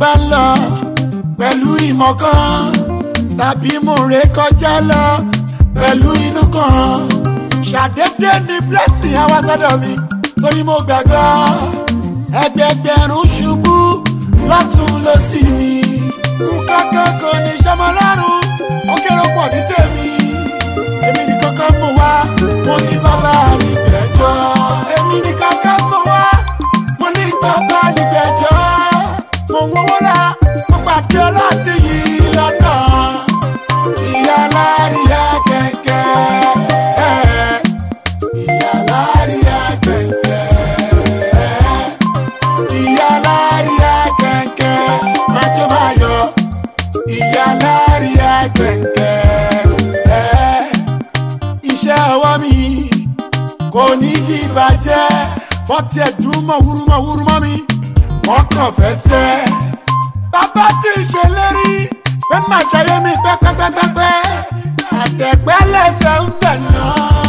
bá ń lọ pẹ̀lú ìmọ̀ kan tàbí mo ré kọjá lọ pẹ̀lú inú kan ṣàdédé ní blessing àwa sọ́dọ̀ mi torí mo gbàgbọ́ ẹgbẹgbẹ̀rún ṣubú lọ́tún lọ́sì mi nǹkan kan kò ní sọmọ lọ́rùn ó kéré pọ̀ ní tèmi èmi ní kankan mọ̀ wá mo ní bàbá mi gbẹ̀jọ́ èmi ní kankan mọ̀ wá mo ní bàbá mi gbẹ̀jọ́ mo ń wọ́wọ́ la mo pàdé láti yìí lọ́nà ìyá láríyá kẹ̀kẹ́ ìyá láríyá kẹ̀kẹ́ ìyá láríyá kẹ̀kẹ́ májọ́ máa yọ ìyá láríyá kẹ̀kẹ́ iṣẹ́ ọwọ́ mi kò ní di ìbàjẹ́ bọ́tí ẹ̀dùn mọ̀ wúrúmọ̀ wúrúmọ̀ mi wọ́n kàn fẹ́ tẹ́. bàbá tí ì ṣèlérí pé màá jayé mi pẹ́pẹ́pẹ́pẹ́ àtẹ̀pẹ́ lẹ́sẹ̀ ń tẹ̀nà.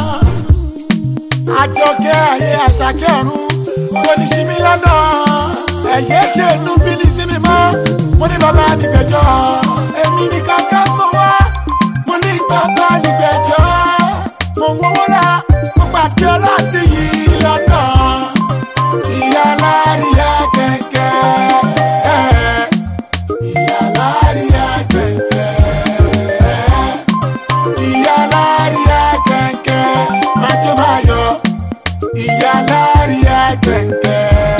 àjọkẹ́ ayé àṣàkẹ́ ọ̀run kò ní ṣí mi lọ́nà. ẹ̀yẹ́ ṣe inú bí ní sí mi mọ́ mo ní bàbá nígbẹ̀jọ́ èmi ní kankan mọ́ wá mo ní bàbá nígbẹ̀jọ́ mo ń wọ́wọ́ la mo pàdé láti yìí lọ́nà ìyá láríyá kẹ̀kẹ́ ìyá láríyá kẹ̀kẹ́ ìyá láríyá kẹ̀kẹ́ májọ́ máa yọ ìyá láríyá kẹ̀kẹ́.